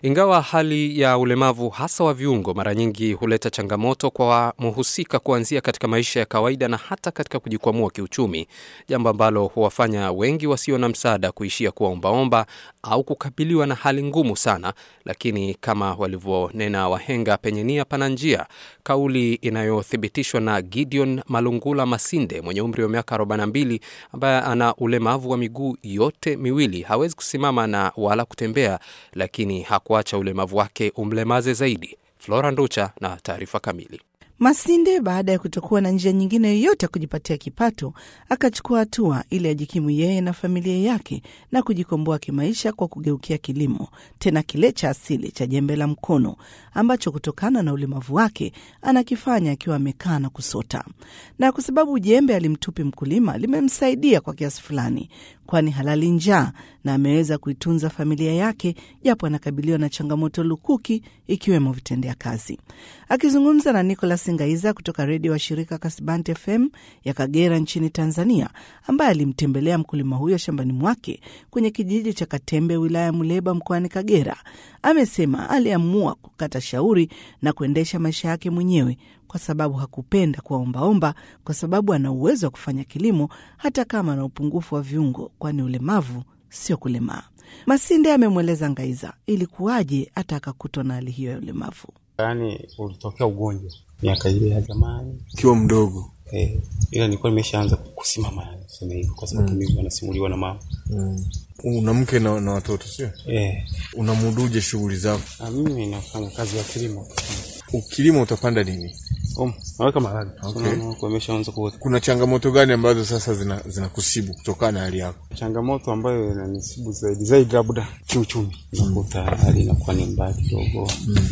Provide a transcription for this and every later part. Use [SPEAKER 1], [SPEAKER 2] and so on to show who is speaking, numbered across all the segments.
[SPEAKER 1] Ingawa hali ya ulemavu hasa wa viungo mara nyingi huleta changamoto kwa mhusika kuanzia katika maisha ya kawaida na hata katika kujikwamua kiuchumi, jambo ambalo huwafanya wengi wasio na msaada kuishia kuwa ombaomba au kukabiliwa na hali ngumu sana. Lakini kama walivyonena wahenga, penye nia pana njia, kauli inayothibitishwa na Gideon Malungula Masinde mwenye umri wa miaka 42 ambaye ana ulemavu wa miguu yote miwili, hawezi kusimama na wala kutembea, lakini hakuacha ulemavu wake umlemaze zaidi. Flora Nducha na taarifa kamili.
[SPEAKER 2] Masinde baada ya kutokuwa na njia nyingine yoyote ya kujipatia kipato, akachukua hatua ili ajikimu yeye na familia yake na kujikomboa kimaisha kwa kugeukia kilimo, tena kile cha asili cha jembe la mkono ambacho kutokana na ulemavu wake anakifanya akiwa amekaa na kusota. Na kwa sababu jembe alimtupi mkulima, limemsaidia kwa kiasi fulani, kwani halali njaa na ameweza kuitunza familia yake, japo anakabiliwa na changamoto lukuki ikiwemo vitendea kazi. Akizungumza na Nicolas Ngaiza kutoka redio wa shirika Kasbanti FM ya Kagera nchini Tanzania, ambaye alimtembelea mkulima huyo shambani mwake kwenye kijiji cha Katembe, wilaya ya Muleba, mkoani Kagera, amesema aliamua kukata shauri na kuendesha maisha yake mwenyewe kwa sababu hakupenda kuwaombaomba, kwa sababu ana uwezo wa kufanya kilimo hata kama ana upungufu wa viungo, kwani ulemavu sio kulemaa. Masinde amemweleza Ngaiza ilikuwaje hata akakutwa na hali hiyo ya ulemavu.
[SPEAKER 3] Yaani ulitokea ugonjwa miaka ile ya zamani
[SPEAKER 4] ukiwa mdogo
[SPEAKER 3] eh, ila nilikuwa nimeshaanza kusimama, sema hivyo, kwa sababu mimi wanasimuliwa na mama
[SPEAKER 4] mm. una mke na, na watoto sio?
[SPEAKER 3] eh.
[SPEAKER 4] Unamuduje shughuli zako?
[SPEAKER 3] Na mimi nafanya kazi ya kilimo
[SPEAKER 4] Ukilima utapanda nini?
[SPEAKER 3] um, naweka maharage
[SPEAKER 4] Okay.
[SPEAKER 3] Unaona, kwa imeshaanza kuota.
[SPEAKER 4] Kuna changamoto gani ambazo sasa zina zinakusibu kutokana na hali yako?
[SPEAKER 3] Changamoto ambayo inanisibu zaidi zaidi labda kiuchumi, nakuta hali inakuwa ni mbaya kidogo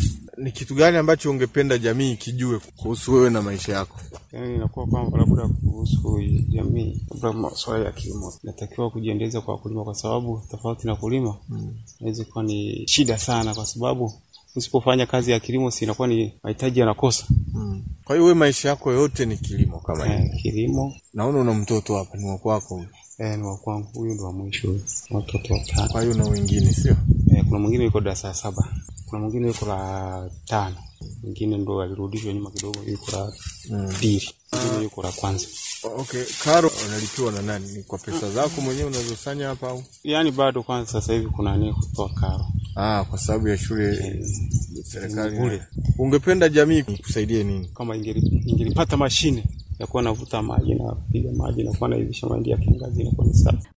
[SPEAKER 4] Ni kitu gani ambacho ungependa jamii kijue kuhusu wewe na maisha yako?
[SPEAKER 3] yaani inakuwa kwamba labda kuhusu jamii, labda masuala ya kilimo, natakiwa kujiendeleza kwa kulima, kwa sababu tofauti na kulima inaweza kuwa ni shida sana, kwa sababu usipofanya kazi ya kilimo, si inakuwa ni mahitaji yanakosa.
[SPEAKER 4] Mm. Kwa hiyo wewe maisha yako yote ni kilimo kama hivi.
[SPEAKER 3] Eh, kilimo
[SPEAKER 4] Naona una mtoto hapa, ni wa kwako huyu.
[SPEAKER 3] eh, ni wa kwangu, huyu ndo wa mwisho, watoto watano.
[SPEAKER 4] Kwa hiyo na wengine sio?
[SPEAKER 3] Eh, kuna mwingine yuko darasa la saba, kuna mwingine yuko la tano, mwingine ndo alirudishwa nyuma kidogo, yuko la pili, mwingine yuko la kwanza.
[SPEAKER 4] Okay, karo unalipiwa na nani? Ni kwa pesa zako mwenyewe unazosanya hapa au?
[SPEAKER 3] Yaani bado kwanza, sasa hivi kuna nia kutoa karo
[SPEAKER 4] Ah, kwa sababu ya shule serikali.
[SPEAKER 3] bure.
[SPEAKER 4] Ungependa jamii kusaidie nini?
[SPEAKER 3] kama ingeli- ingelipata mashine ya kuwa navuta maji na kupiga maji na kuwa naivisha mahindi ya kiangazi inakuwa ni sawa.